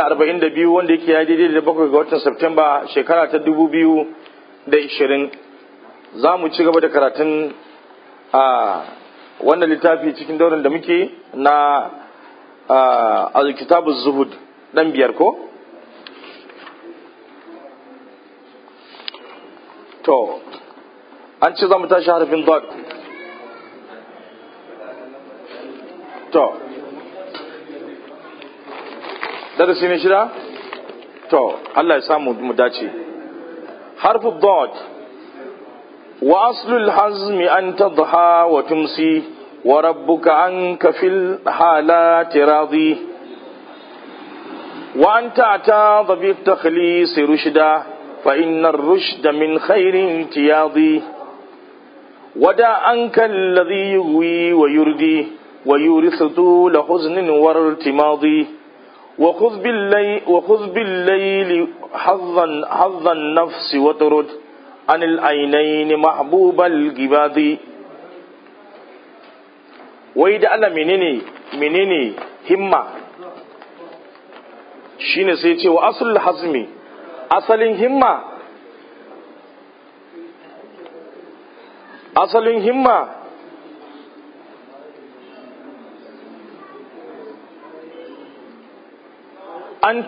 arba'in da biyu wanda yake ya daidai da bakwai ga watan Septemba shekara ta dubu biyu da ishirin za mu ci gaba da karatun a wannan littafi cikin daurin da muke na alkitabu zuhud dan biyar ko to an ce za mu tashi harfin dot to darasi ne shida to Allah ya samu mu dace harfu dot wa aslul hazmi an tadha wa tumsi wa rabbuka anka fil halati radi wa anta ta'ta bi takhlis rushda fa inna ar-rushda min khairin tiyadi wada anka alladhi yughwi wa yurdi wa yurithu طول حزن وارتماضي وخذ بالليل, وخذ بالليل حظا حظ النفس وطرد عن العينين محبوب الجباد wai da Allah menene menene himma shine sai ce wa asul hazmi asalin himma asalin himma an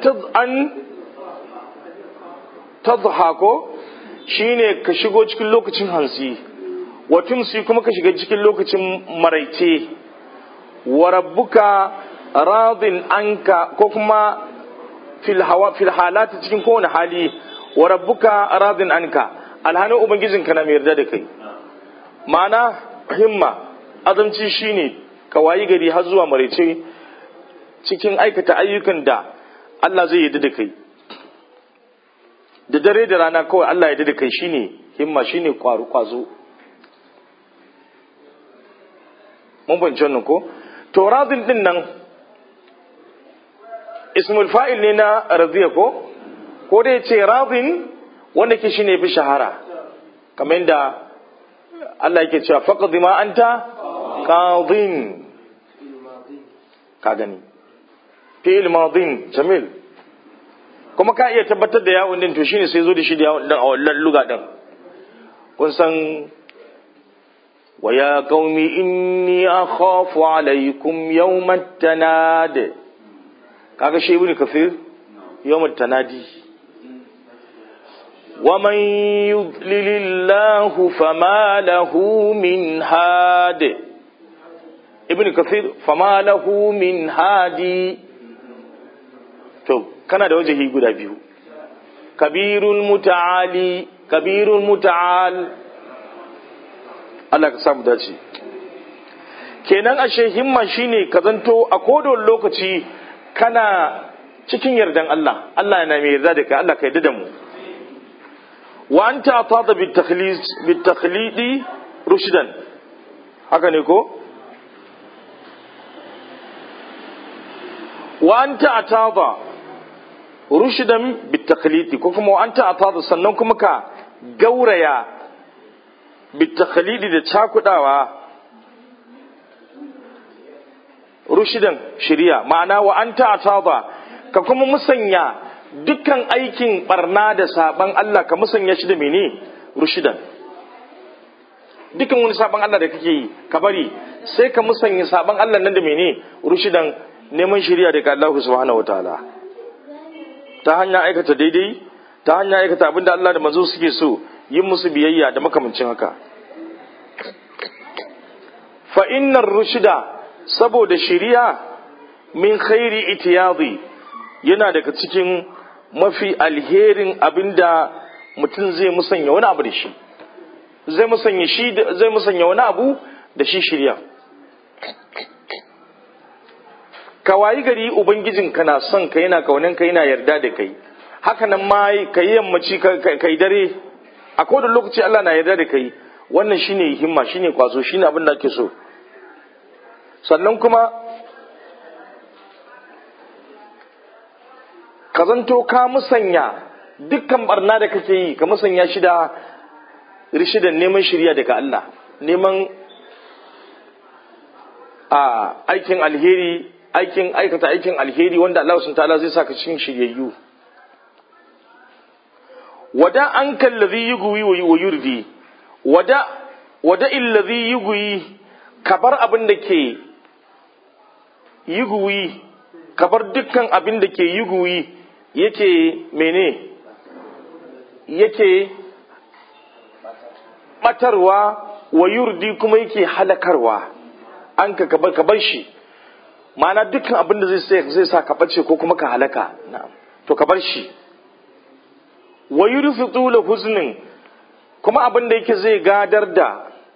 tadha ko shine ka shigo cikin lokacin hansi wa tumsi kuma ka shiga cikin lokacin maraice wa rabbuka radin anka ko kuma fil hawa fil halati cikin kowane hali wa rabbuka radin anka alhanin ubangijinka na mai yarda da kai ma'ana himma azamci shine ka wayi gari har zuwa maraice cikin aikata ayyukan da Allah zai yarda da kai da dare da rana kawai Allah ya da kai shine himma shine kwaru kwazo mun bance wannan ko to radin din nan ismul fa'il ne na radiya ko ko dai ce radin wanda ke shine fi shahara kamar yadda Allah yake cewa faqad ma anta qadin ka gani fi'il madin jamil kuma ka iya tabbatar da yawon din to shine sai zo da shi da yawon din a wannan luga din kun san wa ya qaumi inni akhafu alaykum yawmat tanad kaga shi ibn kafir yawmat tanadi ومن يضلل الله فما له من هاد ابن كثير فما له من هادي to kana da wajahi guda biyu kabirul muta'ali kabirul muta'al Allah ka samu dace kenan ashe himma shine ka zanto a kodon lokaci kana cikin yardan Allah Allah yana mai yarda da kai Allah ka yarda da mu wa anta atada bit takhlis bit takhlidi rushdan haka ne ko wa anta atada rushdan bitakhlidi ko kuma anta atada sannan kuma ka gauraya bitakhlidi da cakudawa rushdan shari'a ma'ana wa anta atada ka kuma musanya dukkan aikin barna da saban Allah ka musanya shi da mene rushdan dukkan wani saban Allah da kake yi ka bari sai ka musanya saban Allah nan da mene rushdan neman shari'a daga Allah subhanahu wataala ta hanyar aikata daidai ta hanyar aikata abinda Allah da manzo suke so yin musu biyayya da makamancin haka fa innar rushda saboda shiriya min khairi itiyadi yana daga cikin mafi alherin abinda mutum zai musanya wani abu da shi zai musanya shi zai musanya wani abu da shi shiriya ka wayi gari ubangijin ka na son ka yana kaunan ka yana yarda da kai haka nan ma ka yi yammaci ka yi dare a kowane lokaci Allah na yarda da kai wannan shine himma shine kwazo shine abin da ake so sannan kuma ka zanto ka musanya dukkan barna da kake yi ka musanya shi da rishidan neman shirya daga Allah neman a aikin alheri aikin aikata aikin alheri wanda Allah sun ta'ala zai saka cikin shiryayyu wada an kallazi yugwi wa yurdi wada wada illazi yugwi kabar abin da ke yugwi kabar dukkan abin da ke yugwi yake mene yake batarwa wa yurdi kuma yake halakarwa an ka kabar kabar shi ma'ana dukkan abin da zai sa ka bace ko kuma ka halaka na'am to ka bar shi wa yurfi tula huznin kuma abin da yake zai gadar da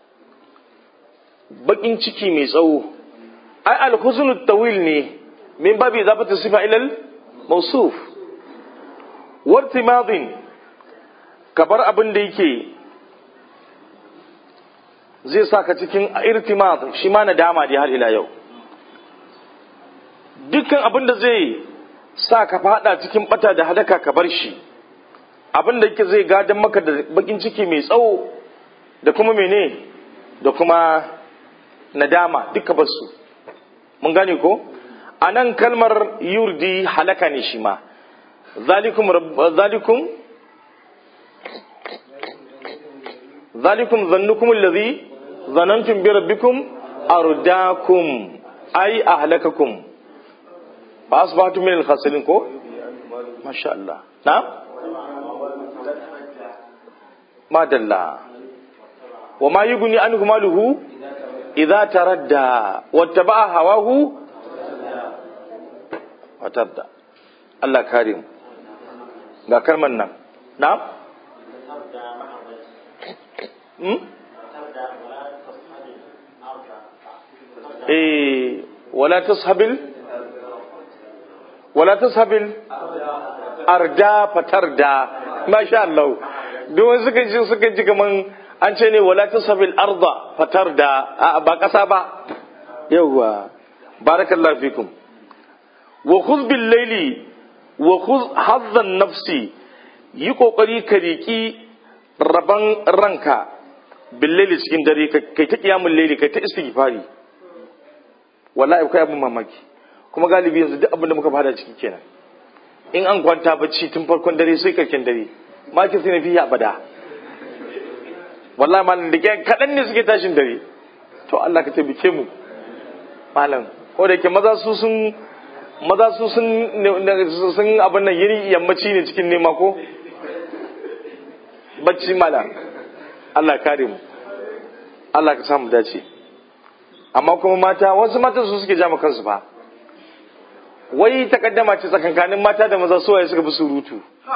bakin ciki mai tsawo ai alhuznu tawil ne min babi zafata sifa ilal mausuf wartimadin kabar abin da yake zai sa ka cikin irtimad shi ma nadama dai har ila yau dukkan abin da zai sa ka fada cikin bata da hadaka ka bar shi abin da yake zai gadon maka da bakin ciki mai tsawo da kuma mene da kuma nadama duka basu mun gane ko a nan kalmar yurdi halaka ne shi ma zalikum zalikum zalikum zannukum allazi zanantum bi rabbikum ardakum ay ahlakakum ba asbahtu min al-khasirin ko masha Allah na'am madalla wa ma yughni anhu maluhu idza taradda wattaba'a hawahu watarda Allah kare mu ga kalman nan na'am hmm? eh wala tashabil wala tashabil arda fatarda masha Allah duk wani suka ji suka ji kaman an ce ne wala tashabil arda fatarda ba kasa ba yawwa barakallahu fikum wa khudh bil layli wa khudh hazzan nafsi yi kokari ka riki raban ranka bil layli cikin dare kai ta kiyamul layli kai ta istighfari wallahi akwai abin mamaki kuma galibi yanzu duk abin da muka fada ciki kenan in an kwanta bacci tun farkon dare sai karken dare maki sai na fi abada wallahi malam da ke kaɗan ne suke tashin dare to Allah ka taimake mu malam ko da ke maza su sun maza su sun sun abin nan yiri yammaci ne cikin nema ko bacci malam Allah kare mu Allah ka samu dace amma kuma mata wasu mata su suke jama kansu fa wai takaddama ce tsakankanin mata da maza suwaye suka fi surutu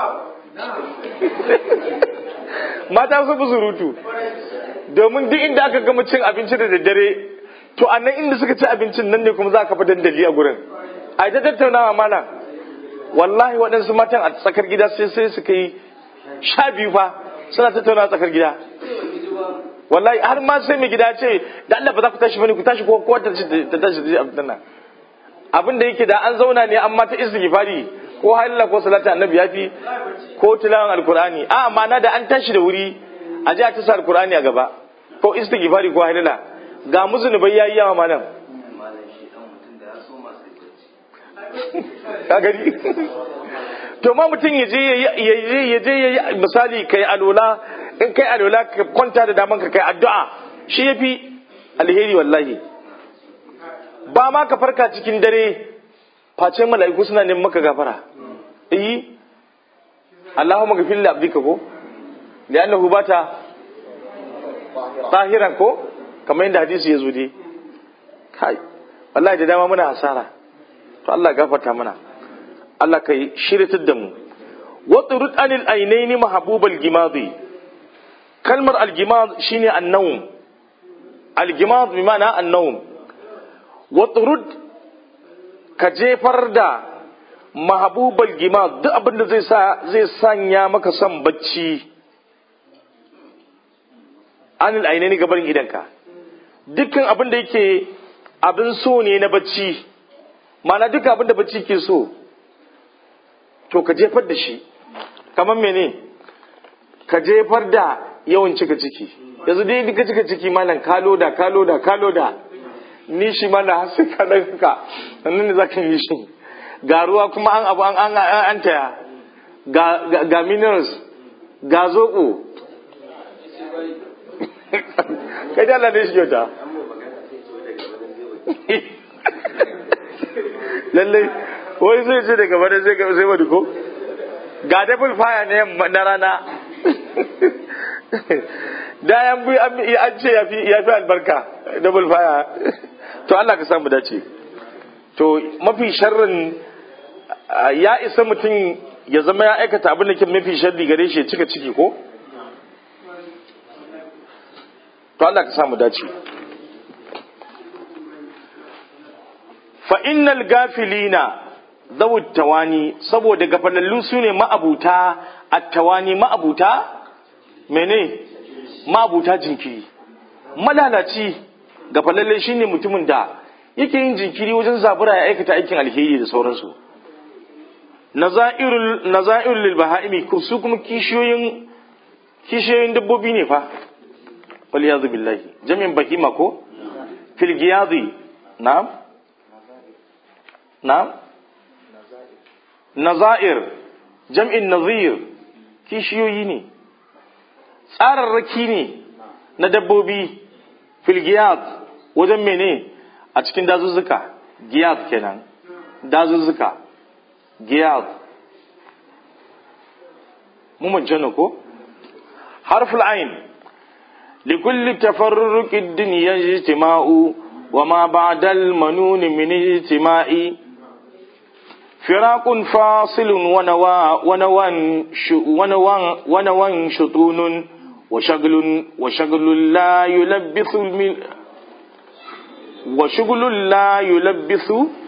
mata su fi surutu domin duk inda aka gama cin abinci da daddare to a nan inda suka ci abincin nan ne kuma za ka fi dandali a gurin a ita tattaunawa mana wallahi waɗansu matan a tsakar gida sai sai suka yi sha biyu fa suna tattaunawa tsakar gida wallahi har ma sai mai gida ce da Allah ba za ku tashi bane ku tashi ko kowa ta tashi da abin nan abin da yake da an zauna ne amma ta istighfari ko halilla ko salatu annabi yafi ko tilawan alqur'ani a ma'ana da an tashi da wuri a ji a tasa alqur'ani a gaba ko istighfari ko halilla ga muzunubai yayi yawa malam ka gani to ma mutum ya je ya je ya je misali kai alola in kai alola ka kwanta da daman ka kai addu'a shi yafi alheri wallahi ba ma ka farka cikin dare face mala'iku suna neman maka gafara eh Allahumma ghfir li abdika ko li'annahu bata tahiran ko kamar yadda hadisi ya zo dai kai wallahi da dama muna hasara to Allah gafarta mana Allah kai shiritar da mu wa turut anil ainaini mahbubal gimadi kalmar al-gimad shine an-nawm al-gimad bi ma'ana an-nawm wa turud ka jefar da mahabubal gima duk abin da zai sa zai sanya maka son bacci anil ainihin gabarin idanka dukkan abin da yake abin so ne na bacci mana duka abin da bacci ke so to ka jefar da shi kamar mene ka jefar da yawan cika ciki yanzu dai duka cika ciki malam kalo da kalo da kalo da nishi ma na sai ka daga ka sannan ne zaka yi shi ga ruwa kuma an abu an an an taya ga ga minerals ga zoko kai da Allah ne shi kyauta lallai wai zai ce daga bada zai ga sai wani ko ga double fire ne na rana da yan bi an ce ya fi albarka double fire to Allah ka samu dace to mafi sharrin ya isa mutum ya zama ya aikata abin da ke mafi sharri gare shi ya cika ciki ko to Allah ka samu dace fa innal gafilina zawut tawani saboda gafalallu su ne ma'abuta attawani ma'abuta mene ma'abuta jinkiri malalaci gafalalle shine mutumin da yake yin jinkiri wajen zabura ya aikata aikin alheri da sauransu nazairul nazairul lil bahaimi su kuma kishiyoyin kishiyoyin dabbobi ne fa wal yazu billahi jami'in bahima ko fil giyadi na'am na'am nazair jam'in nazir kishiyoyi ne tsararraki ne na dabbobi filgiyat wajen mene a cikin dazuzzuka giyat kenan dazuzzuka giyat mumajjana ko harful ain likulli tafarruqi ad-dunya ijtima'u wa ma ba'da al-manun min ijtima'i فراق فاصل ونوى ونوى ونوى ونوى شطون وشغل وشغل لا يلبث المل وشغل لا يلبث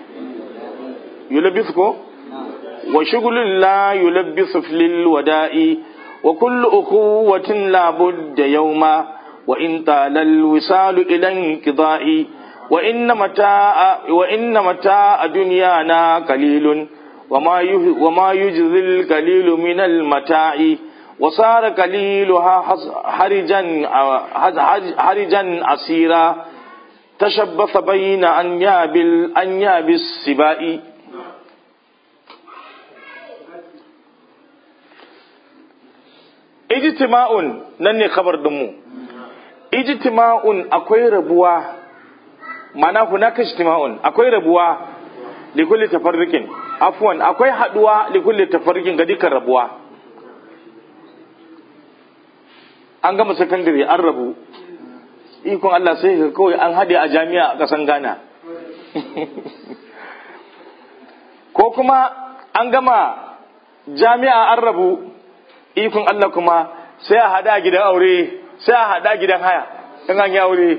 يلبثكم وشغل لا يلبث في للوداء وكل أخوة لا بد يوما وإن طال الوصال إلى انقضاء وإن متاع وإن متاع دنيانا قليل وما وما يجزي القليل من المتاع وصار قليلها حرجا حرجا عسيرا تشبث بين أنياب الأنياب السباء ijtima'un nan ne khabar dinmu ijtima'un akwai rabuwa mana hunaka ijtima'un akwai rabuwa likulli tafarriqin afwan akwai haduwa likulli tafarriqin ga dukkan rabuwa an gama sakandare an rabu ikon Allah sai ka kawai an hade a jami'a a kasan Ghana ko kuma an gama jami'a an rabu ikon Allah kuma sai a hada gidan aure sai a hada gidan haya in an yi aure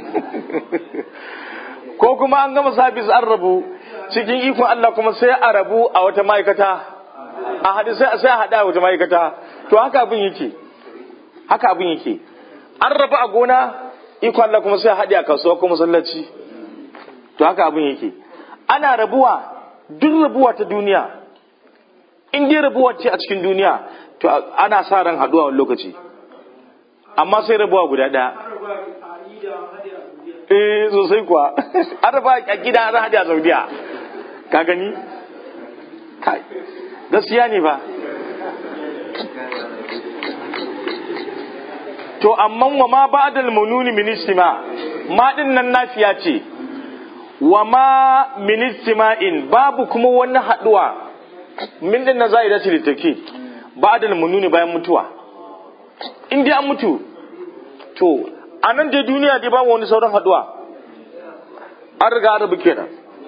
ko kuma an gama sabis an rabu cikin ikon Allah kuma sai a rabu a wata ma'aikata a hadu sai a hada a wata ma'aikata to haka abin yake haka abin yake an rabu a gona ikon Allah kuma sai a haɗe a kasuwa ko masallaci to haka abin yake ana rabuwa duk rabuwa ta duniya in dai rabuwa ce a cikin duniya to ana sa ran haɗuwa wani lokaci amma sai rabuwa guda ɗaya eh sosai kuwa an raba a gida an haɗe a saudiya ka gani kai gaskiya ne ba to amma wa ma ba'dal mununi min istima ma din nan nafiya ce wa ma min istima'in babu kuma wani haduwa min din na za'ida ce litake ba'dal mununi bayan mutuwa in dai an mutu to a nan dai duniya dai babu wani sauran haduwa an riga an rabu kenan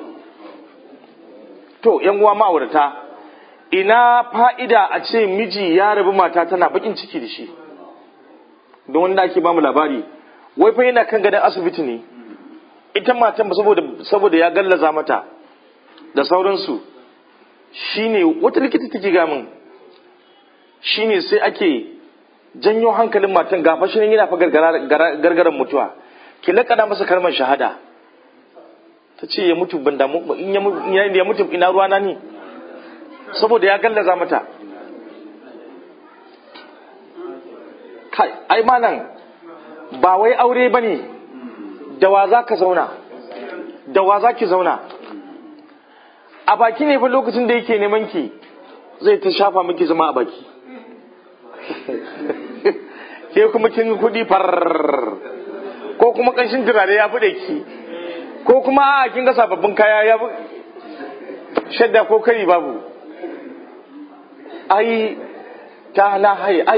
to yan uwa ma'aurata ina fa'ida a ce miji ya rabu mata tana bakin ciki da shi don wanda ake bamu labari wai fa yana kan gadon asibiti ne ita matan ba saboda saboda ya gallaza mata da sauransu shine wata likita take ga min shine sai ake janyo hankalin matan gafa shi yana fa gargaran mutuwa ki lakana masa kalmar shahada ta ce ya mutu ban damu in ya mutu ina ruwana ne saboda ya gallaza mata kai ai malam ba wai aure bane da wa za ka zauna da wa za ki zauna a baki ne fa lokacin da yake neman ki zai ta shafa miki zama a baki ke kuma kin kudi far ko kuma kanshin turare ya bude ki ko kuma a kin ga sababbin kaya ya shadda ko kari babu ai ta na hai ai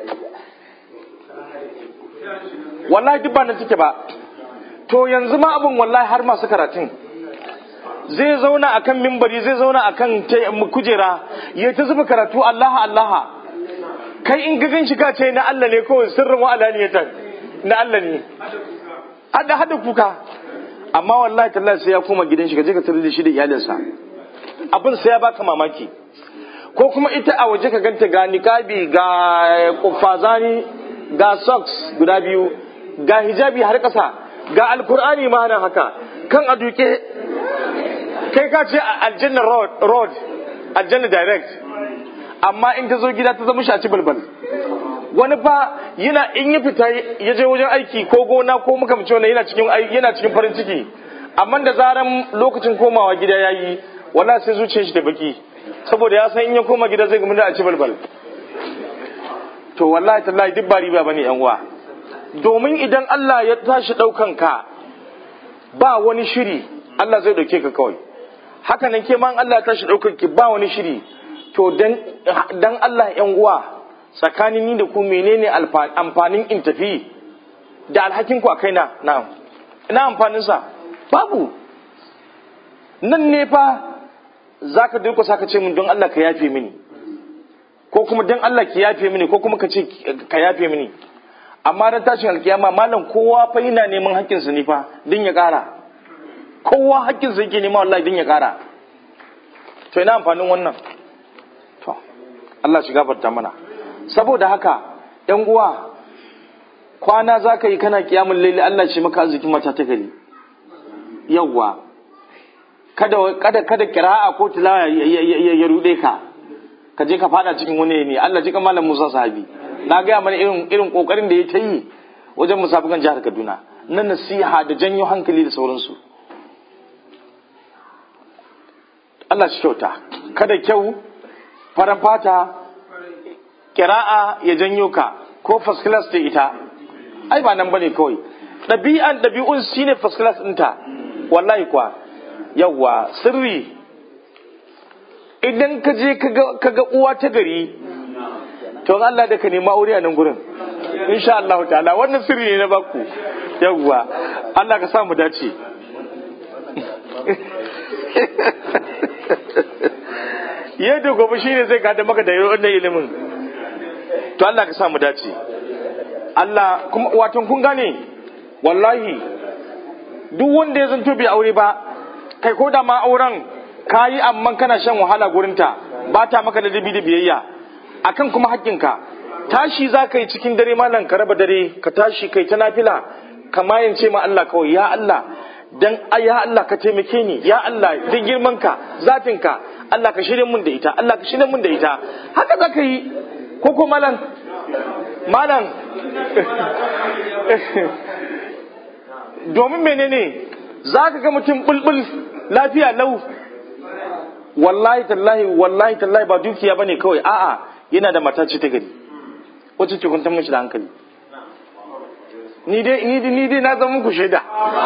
wallahi duk ba nan take ba to yanzu ma abin wallahi har masu karatun zai zauna akan mimbari zai zauna akan kujera ya ta zuba karatu Allah Allah kai in ga ganshi ka ce na Allah ne kawai sirrin wa alaniyatan na Allah ne hada hada kuka amma wallahi tallahi sai ya koma gidan shi ka je ka tare da shi da iyalinsa abin sai ya baka mamaki ko kuma ita a waje ka ganta ga niqabi ga kufazani ga socks guda biyu ga hijabi har ƙasa ga alkur'ani ma nan haka kan a duke kai ka ce aljanna road aljanna direct amma in ta zo gida ta zama shaci balbal wani fa yana in ya fita ya je wajen aiki ko gona ko makamci wani yana cikin yana cikin farin ciki amma da zaran lokacin komawa gida yayi wala sai zuciyar shi da baki saboda ya san in ya koma gida zai gamu da a ci balbal to wallahi tallahi duk ba riba bane yan uwa domin idan Allah ya tashi daukan ka ba wani shiri Allah zai dauke ka kawai haka nan ke ma Allah ya tashi daukan ki ba wani shiri to dan dan Allah yan uwa tsakanin ni da ku menene amfanin in tafi da alhakin ku a kaina na'am ina amfanin sa babu nan ne fa zaka durkusa ka ce min don Allah ka yafe mini ko kuma don Allah ki yafe mini ko kuma ka ce ka yafe mini amma ran tashin alkiyama malam kowa fa yana neman haƙƙinsa ne fa din ya ƙara kowa haƙƙinsa yake nema wallahi din ya ƙara to ina amfanin wannan to Allah shi gafarta mana saboda haka ƴan uwa kwana za ka yi kana kiyamun laili Allah shi maka arzikin mata ta gari yawwa kada kada kada kira'a ko tilawa ya rude ka ka je ka fada cikin wani ne Allah ji malam Musa sahabi na gaya mana irin irin kokarin da ya ta yi wajen musafikan jihar Kaduna na nasiha da janyo hankali da sauransu Allah shi kyauta kada kyau faran fata kira'a ya janyo ka ko first class ta ita ai ba nan bane kawai ɗabi'an ɗabi'un shine first class ɗinta wallahi kuwa yawwa sirri idan ka je ka ga uwa ta gari to Allah da ka nema aure a nan gurin insha Allah ta'ala wannan sirri ne na baku yawwa Allah ka sa mu dace yadda gobe shine zai gada maka da wannan ilimin to Allah ka sa mu dace Allah kuma watan kun gane wallahi duk wanda ya zanto bai aure ba kai ko da ma auren kayi amma kana shan wahala gurinta ba ta maka da dabi da biyayya akan kuma haƙƙinka tashi za ka yi cikin dare malam ka raba dare ka tashi kai ta nafila ka mayance ma Allah kawai ya Allah dan ya Allah ka taimake ni ya Allah dan girman ka zatin ka Allah ka shirye mun da ita Allah ka shirye mun da ita haka za ka yi ko ko malam malam domin menene za ka ga mutum bulbul lafiya lau wallahi tallahi wallahi tallahi ba dukiya bane kawai a'a yana da mata ce ta gari wacce ce kuntan mishi da hankali ni dai ni dai ni dai na zama muku shaida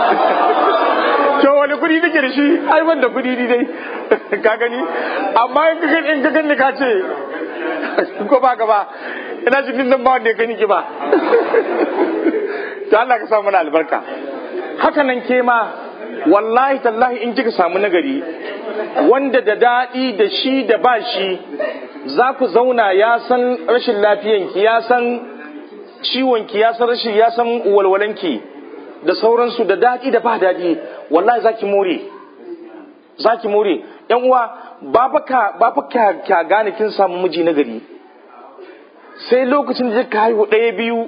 to wani kudi nake da shi ai wanda kudi ni dai ka gani amma in ka in ka gani ka ce ko ba ka ba ina cikin nan ba wanda ya gani ki ba to Allah ka sa mana albarka haka nan ke ma wallahi tallahi in kika samu nagari wanda da daɗi da shi da ba shi za ku zauna ya san rashin lafiyanki ya san ciwonki ya san rashin ya san walwalanki da sauransu da daɗi da ba daɗi wallahi za ki more za ki more yan uwa ba fa ka ba fa ka, ka gane kin samu miji na gari sai lokacin da ka haihu ɗaya biyu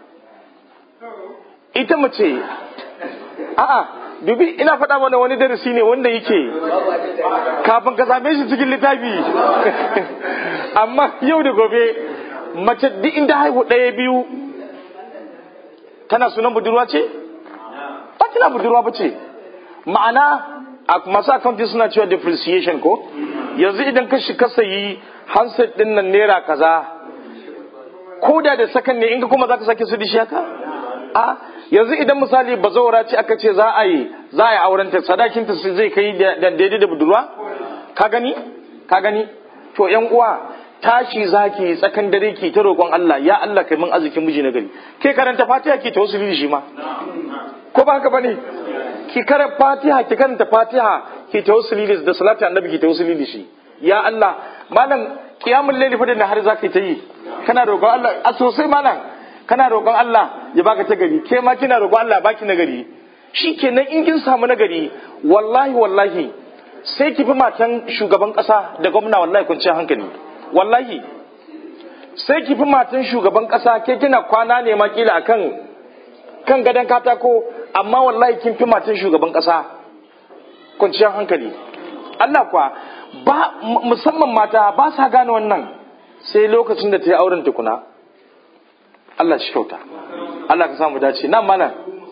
ita mace a'a dubi ina faɗa mana wani darasi ne wanda yake kafin ka same shi cikin littafi amma yau da gobe mace duk inda haihu ɗaya biyu tana sunan budurwa ce ba tana budurwa ba ce ma'ana a masu accounting suna cewa depreciation ko yanzu idan ka shi ka sayi handset din nan naira kaza ko da da sakan ne in ka kuma za ka sake su dishi haka a yanzu idan misali bazawara ce aka ce za a yi za a yi auren ta sadakin ta zai kai da daidai da budurwa ka gani ka gani to yan uwa tashi zaki tsakan dare ki ta roƙon Allah ya Allah kai min arzikin miji na gari ke karanta Fatiha ki tawassuli da shi ma ko ba haka bane ki karanta Fatiha ki karanta Fatiha ki tawassuli da salatu annabi ki tawassuli da shi ya Allah malam kiyamul layli fa da har zaka ta yi kana roƙon Allah a sosai malam kana roƙon Allah ya baka ta gari ke ma kina roƙon Allah baki na gari shikenan in kin samu na gari wallahi wallahi sai ki fi matan shugaban ƙasa da gwamna wallahi kwanciyar hankali wallahi sai ki fi matan shugaban ƙasa ke kina kwana ne ma kila akan kan gadon katako amma wallahi kin fi matan shugaban ƙasa kwanciyar hankali Allah kuwa ba musamman mata ba sa gane wannan sai lokacin da ta yi auren tukuna Allah shi kyauta Allah ka samu dace nan mana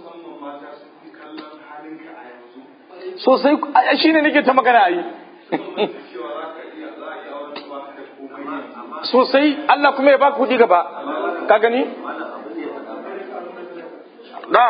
sosai shi ne nake ta magana a yi sosai Allah kuma ya ba kudi gaba ka gani? na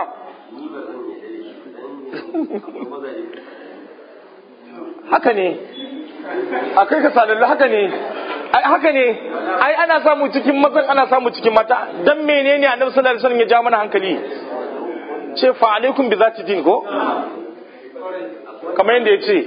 haka ne a kai ka sadalla haka ne ai haka ne ai ana samu cikin mazan ana samu cikin mata dan menene annabi sallallahu alaihi wasallam ya ja mana hankali ce fa alaikum bi zati din ko kamar yadda ya ce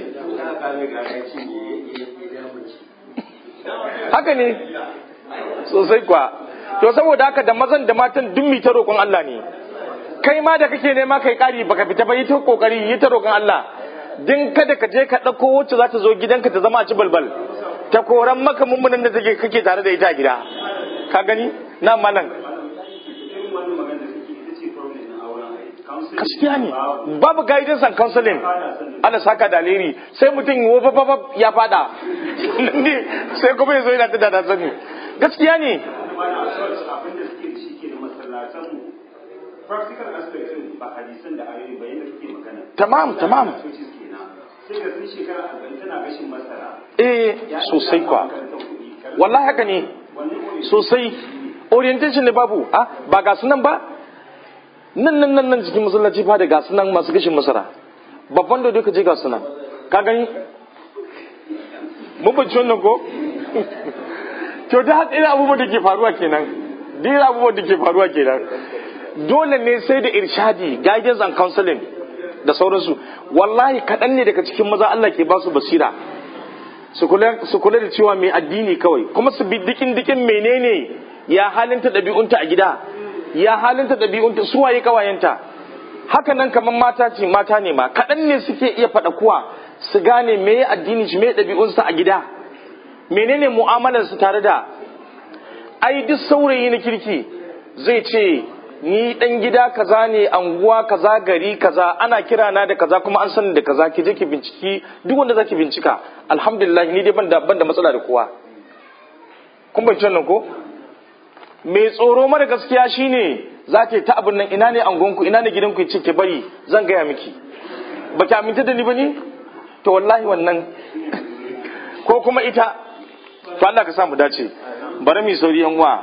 haka ne sosai kwa to saboda haka da mazan da matan duk ta roƙon Allah ne kai ma da kake nema kai ƙari baka fita ba yi ta kokari yi ta roƙon Allah din kada ka je ka ɗauko wacce za ta zo gidanka ta zama a ci balbal ta koran maka mummunan da take kake tare da ita a gida ka gani na malam gaskiya ne babu guidance and counseling ana saka da alheri sai mutum wababab ya fada ne sai kuma ya zo yana ta da sani gaskiya ne practical aspect din ba hadisan da ayoyi ba yadda kake magana tamam tamam sai ga sun shekara arba'in tana gashin masara eh sosai kwa wallahi haka ne sosai orientation ne babu ah ba ga sunan ba nan nan nan nan cikin masallaci fa da gasu nan masu gashin masara babban da duka je gasu nan ka gani mun bace wannan ko to da haka irin abubuwan da ke faruwa kenan da irin abubuwan da ke faruwa kenan dole ne sai da irshadi guidance and counseling da sauransu wallahi kaɗan ne daga cikin maza Allah ke ba su basira su kula da cewa mai addini kawai kuma su bi dikin dikin menene ya halinta ɗabi'unta a gida ya halinta ɗabi'unta su waye kawayenta haka nan kamar mata ce mata ne ma kaɗan ne suke iya faɗa kuwa su gane me addini shi me ɗabi'unsa a gida menene mu'amalar su tare da ai duk saurayi na kirki zai ce ni dan gida kaza ne anguwa kaza gari kaza ana kira na da kaza kuma an sani da kaza ki je ki binciki duk wanda zaki bincika alhamdulillah ni dai ban da ban da matsala da kowa kun bayyana nan ko mai tsoro mara gaskiya shine za ta ta abin nan ina ne angonku ina ne gidanku ce ke bari zan gaya miki ba ki aminta da ni ba ne to wallahi wannan ko kuma ita to Allah ka sa mu dace bari mu sauri yan uwa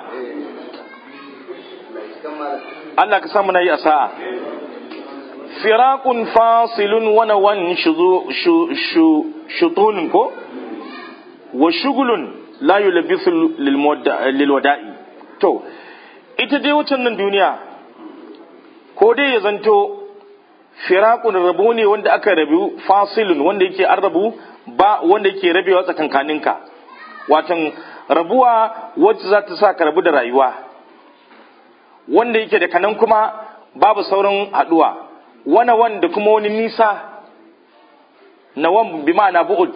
Allah ka sa mu nayi asa'a firaqun fasilun wa nawan shuzu shutun ko wa shugulun la yulbisu lil wada'i to ita dai wucin nan duniya ko dai ya zanto firakun rabu ne wanda aka rabu fasilun wanda yake an rabu ba wanda yake rabewa tsakankaninka watan rabuwa wacce za ta sa ka rabu da rayuwa wanda yake da kanan kuma babu sauran haduwa wana wanda kuma wani nisa na wan bi ma'ana bu'ud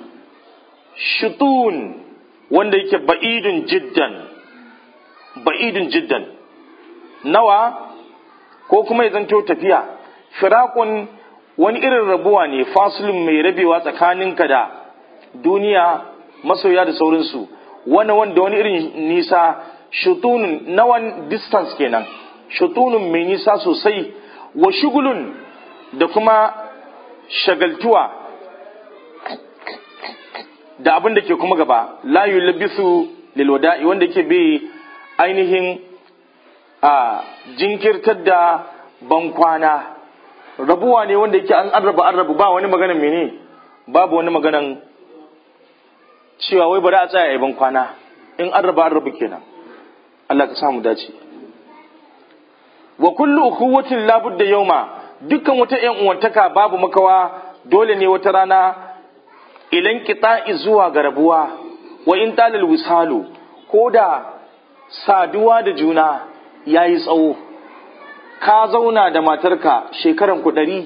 shutun wanda yake ba'idun jiddan ba'idun jiddan nawa ko kuma ya zanto tafiya firakun wani irin rabuwa ne fasulun mai rabewa tsakaninka da duniya masoya da sauransu wani wanda wani irin nisa shutunun nawan distance kenan shutunun mai nisa sosai wa shugulun da kuma shagaltuwa da abin da ke kuma gaba la yulbisu lil wada'i wanda yake bi ainihin a jinkirtar da bankwana rabuwa ne wanda yake an arraba arraba ba wani maganan mene babu wani maganan cewa wai bari a tsaya a ban kwana in arraba arraba kenan Allah ka samu dace wa kullu ukhuwatin la budda yawma dukkan wata ƴan uwantaka babu makawa dole ne wata rana ilan qita'i zuwa ga rabuwa wa in talal wisalu koda saduwa da juna yayi tsawo ka zauna da matarka shekaran ku ɗari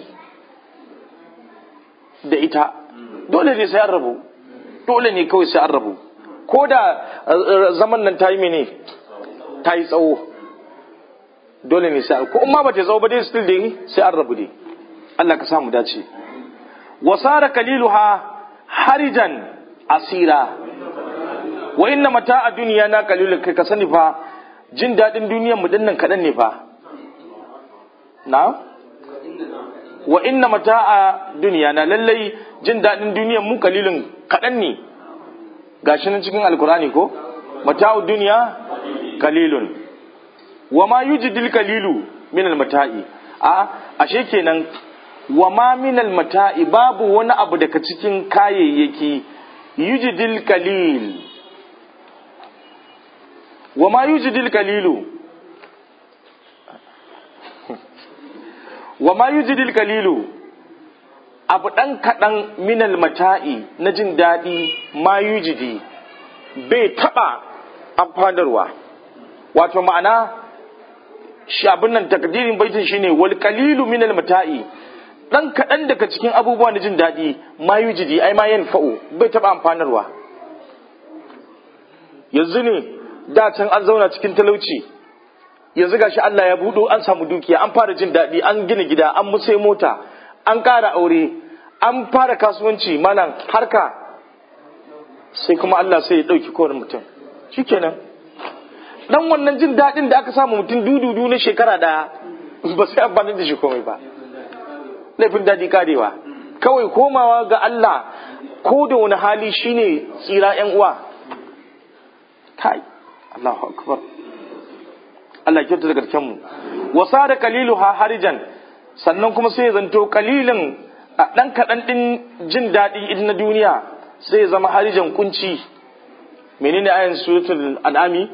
da ita dole ne sai an rabu dole ne kawai sai an rabu ko da zaman nan ta yi mene ta yi tsawo dole ne sai ko ma ba ta tsawo ba dai still dai sai an rabu dai Allah ka samu dace wasara kaliluha harijan asira wa inna mata a duniya na kalilun kai ka sani fa jin daɗin duniyar mu dinnan kaɗan ne fa na wa inna mata'a duniya na lallai jin daɗin duniyar mu kalilin kaɗan ne gashi nan cikin alkurani ko mata'u duniya kalilun wa ma yujidil kalilu min almata'i a ashe kenan wa ma min almata'i babu wani abu daga cikin kayayyaki yujidil kalil wa ma yujidil kalilu wa ma yujidil kalilu abu ɗan kaɗan minal mata'i na jin daɗi ma yujidi bai taɓa amfanarwa wato ma'ana shi abin nan takdirin baitin shine wal kalilu minal mata'i ɗan kaɗan daga cikin abubuwa na jin daɗi ma yujidi ai ma yanfa'u bai taɓa amfanarwa yanzu ne da can an zauna cikin talauci yanzu gashi Allah ya buɗo an samu dukiya an fara jin daɗi an gina gida an musai mota an ƙara aure an fara kasuwanci malam harka sai kuma Allah sai ya ɗauki kowane mutum shikenan dan wannan jin daɗin da aka samu mutum dududu na shekara ɗaya ba sai amfani da shi komai ba laifin daɗi karewa kawai komawa ga Allah ko da wani hali shine tsira yan uwa kai Allahu akbar Allah kyauta da karshen mu wasa da kalilu ha harijan sannan kuma sai ya zanto kalilin a ɗan kaɗan ɗin jin daɗi idan na duniya sai ya zama harijan kunci menene ayan suratul an'ami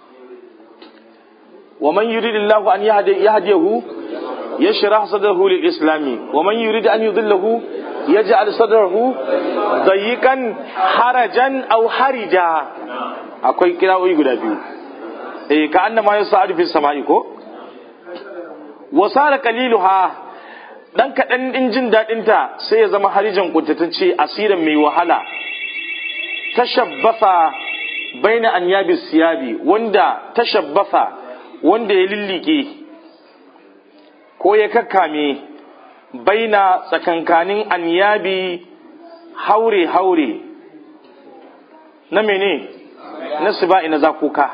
wa man yuridillahu an yahdiyahu yashrah sadrahu lil islami wa man yurid an yudillahu yaj'al sadrahu dayiqan harajan aw harija akwai kira'o'i guda biyu eh ka annama yasa'adu fis sama'i ko wasara qaliluha dan kaɗan ɗin jin daɗinta sai ya zama harijan kuntatacce asirin mai wahala tashabbasa baina an yabi siyabi wanda tashabbasa wanda ya lillike ko ya kakkame baina tsakankanin an yabi haure haure na mene na siba'i na zakuka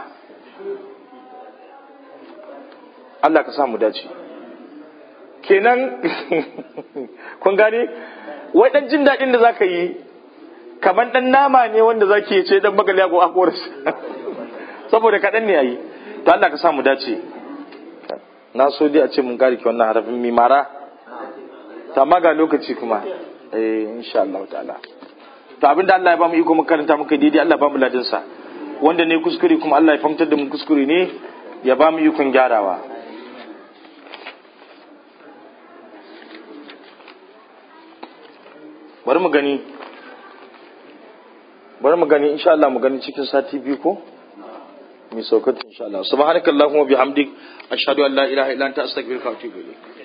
Allah ka samu dace kenan kun gane wai dan jin daɗin da zaka yi kamar dan nama ne wanda zaki ce dan magali ko akoris saboda kaɗan ne yayi to Allah ka samu dace na so dai a ce mun gari ki wannan harafin mimara ta maga lokaci kuma eh insha Allah ta'ala to abinda Allah ya ba mu iko mu karanta muka daidai Allah ba mu ladin sa wanda ne kuskure kuma Allah ya famtar da mu kuskure ne ya ba mu ikon gyarawa bari mu gani bari mu gani insha Allah mu gani cikin sati biyu ko mai saukatu insha Allah subhanakallahumma bihamdik ashhadu an la ilaha illa anta astaghfiruka wa atubu ilayk